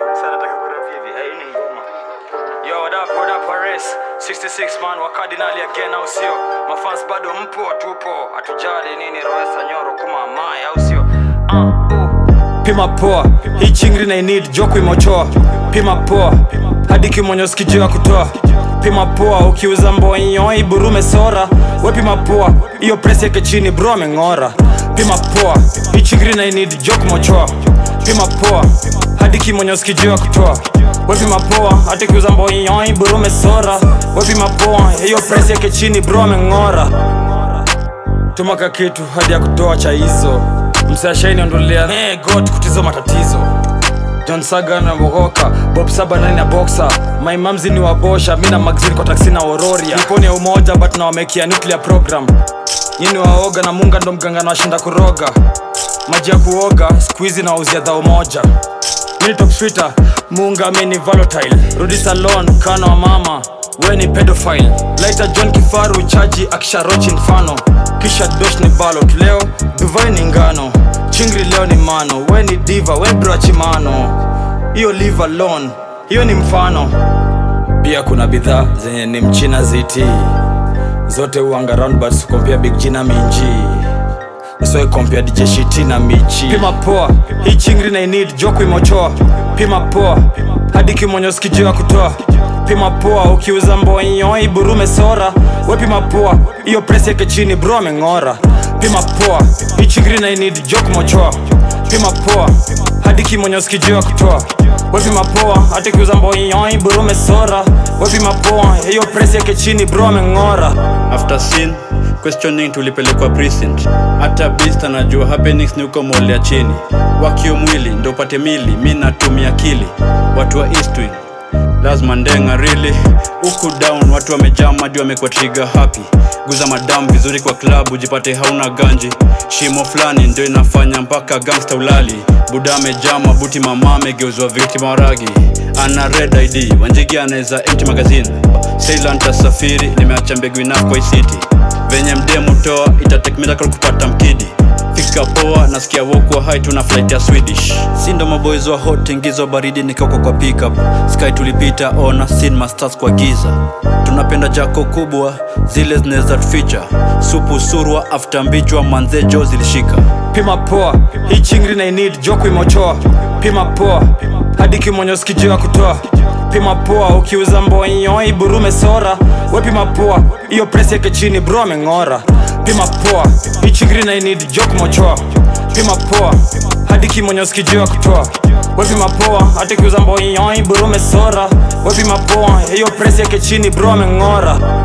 Sana nataka kurap hivi. Hii ni ngoma. Yo, what up, what up, Paris? 66 man wa Cardinal again au sio? Mafans bado mpo, tupo. Hatujali nini roho sanyoro kuma mai au sio? Uh, uh. Pima poa, hii chingri na need joku imochoa. Pima poa, hadi kimonyo sikijua kutoa. Pima poa, ukiuza mbonyo iburume sora. We pima poa, hiyo press yake chini bro ameng'ora. Pima poa, hii chingri na need joku mochoa. Pima poa, hadi kimonyo sikijua kutoa. We pima poa, hadi kiuza mbonyo iburume sora. We pima poa, hiyo press yake chini bro ameng'ora. Tumaka kitu hadi ya kutoa cha hizo msashaini ondolea hey, god kutizo matatizo John Saga na Mogoka Bob Saba nani na Boxer My mamzi ni wabosha Mina magazine kwa taksi na Ororia Niponi ya umoja but na wamekia nuclear program Nyini waoga na munga ndo mganga na washinda kuroga Maji ya kuoga squeezy na wauzia dhao moja Mini top sweeter Munga mini volatile Rudi salon kano wa mama We ni pedophile Laita John Kifaru chaji akisharochi mfano Kisha dosh ni ballot Leo Dubai ni ngano Chingri leo ni mano We ni diva We bro chimano Hiyo leave alone Hiyo ni mfano Pia kuna bidhaa zenye ni mchina ziti Zote uanga roundabouts Kompia Big G na Minji Usoe kompia DJ Shiti na Michi Pima poa, hii chingri na need joku imochoa Pima poa, hadi kimonyo sikijua kutoa Pima poa, ukiuza mbonyo iburume sora We pima poa, hiyo press yake chini bro ameng'ora Pima poa, hii chingri na need joku mochoa Pima poa, hadi kimonyo sikijua kutoa We pima poa, hadi kiuza mbonyo iburume sora We pima poa, hiyo press yake chini bro ameng'ora after sin questioning tulipelekwa precinct hata beast anajua happenings ni uko mole ya chini wakio mwili ndo upate mili mi natumia akili watu wa eastwing lazima ndenga really huku down watu wamejaa madi wamekuwa trigger happy guza madam vizuri kwa club ujipate hauna ganji shimo fulani ndio inafanya mpaka gangsta ulali buda amejaa mabuti mama amegeuzwa viti maragi ana red id wanjigi anaweza empty magazine Ceylan tasafiri nimeacha mbegu enough kwa hii city venye mdemu toa itatake miracle kupata mkidi fika poa nasikia wokwa hai tuna flight ya swedish si ndo maboys wa hot ingizo baridi nikauka kwa pickup sky tulipita ona sin masters kwa giza tunapenda jako kubwa zile zinaweza feature supu surwa after mbichwa manze jo zilishika Pima poa, hii chingri na need joku imochoa Pima poa, hadi kimonyo sikijua kutoa Pima poa, ukiuza mbonyo iburume sora We pima poa, hiyo press yake chini bro ameng'ora Pima poa, hii chingri na need joku mochoa Pima poa, hadi kimonyo sikijua kutoa We pima poa, hadi kiuza mbonyo iburume sora We pima poa, hiyo press yake chini bro ameng'ora